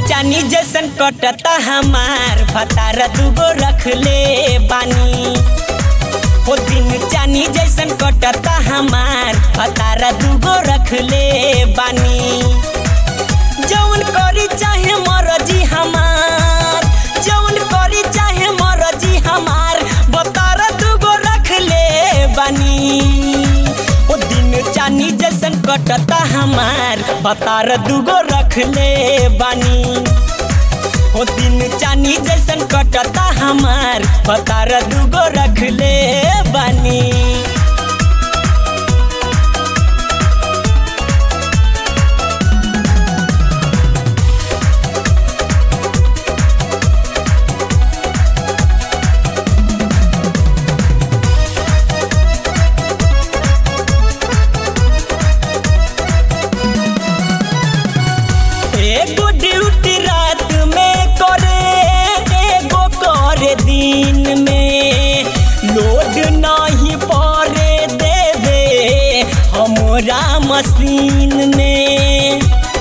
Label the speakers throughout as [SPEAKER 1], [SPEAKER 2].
[SPEAKER 1] चानी जैसन कटता हमार भतार दूगो रख ले बानी हो दिन चानी जैसन कटता हमार भतार दूगो रख ले बानी जौन करी चाहे मरजी हमार जौन करी चाहे मरजी हमार भतार दूगो रख ले बानी ओ दिन चानी जैसन कटता हमार भतार दूगो रख ले बानी ओ दिन चानी जैसन कटता हमार भतार दूगो रख ले बानी एगो ड्यूटी रात में करे एगो करे दिन में लोड नहीं पड़े देवे हमरा मशीन में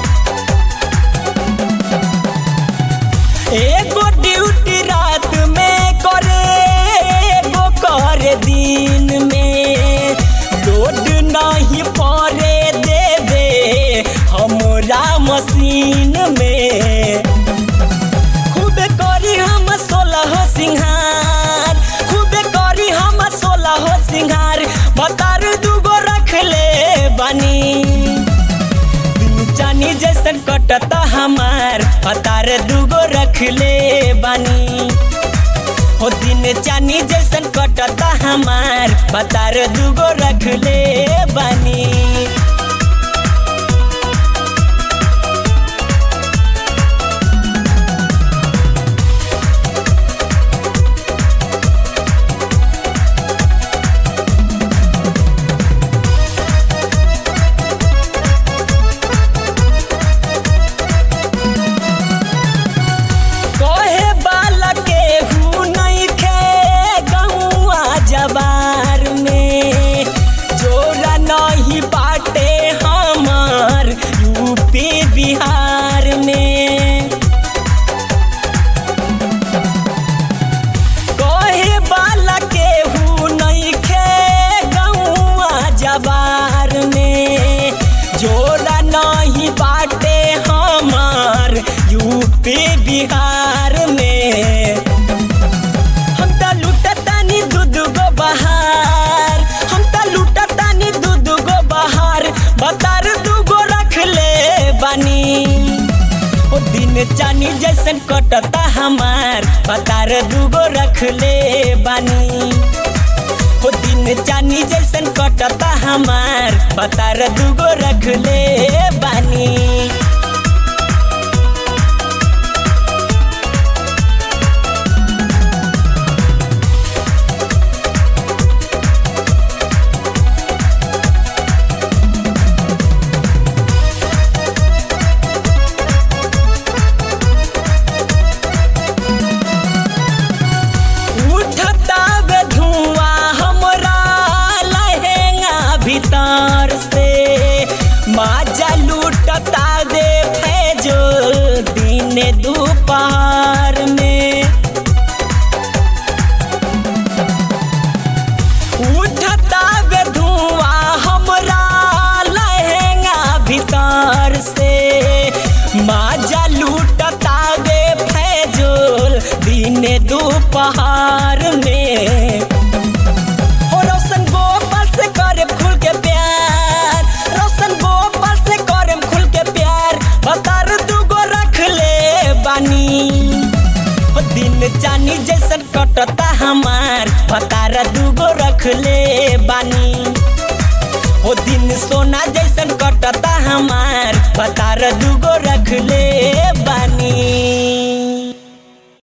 [SPEAKER 1] एगो ड्यूटी रात में करे एगो करे दिन में लोड नहीं पड़े देवे हमरा मशीन में खूब करी हम सोलह सिंहार खूब करी हम सोलह सिंहार बतार दूगो रख ले बनी चानी जैसन कटता हमार पतार दूगो रख ले बानी हो दिन चानी जैसन कटता हमार पतार दूगो रख ले बानी कहे बाला के हु नहीं खे गौआ जबार में जोरा नहीं बाटे हमार यूपी बिहार में कहे बाला के हु नहीं खे गौआ जबार में जोरा नहीं बाटे हमार यूपी बिहार में हम त लुटतानी दूध गो बहार हम त लुटतानी दूध गो बहार बतार दूगो रख ले बानी ओ दिन चानी जैसन कटता हमार बतार दूगो रख ले बानी ओ दिन चानी जैसन कटता हमार बतार दूगो रख ले बानी उठता बे धुआं हमरा लहेंगा भीतर से माजा लूटता दे फैजो दिन दोपहर में उठता बे धुआं हमरा लहेंगा भीतर से माजा लूटता बे फैजोल दिन दोपहर में हो रोशन गोपाल से करे खुल के प्यार रोशन गोपाल से करे खुल के प्यार बतार दूगो रख ले बानी ओ दिन चानी जैसन कटता हमार बतार दूगो रख ले बानी ओ दिन सोना जैसन कटता हमार बतार दूगो रख ले बानी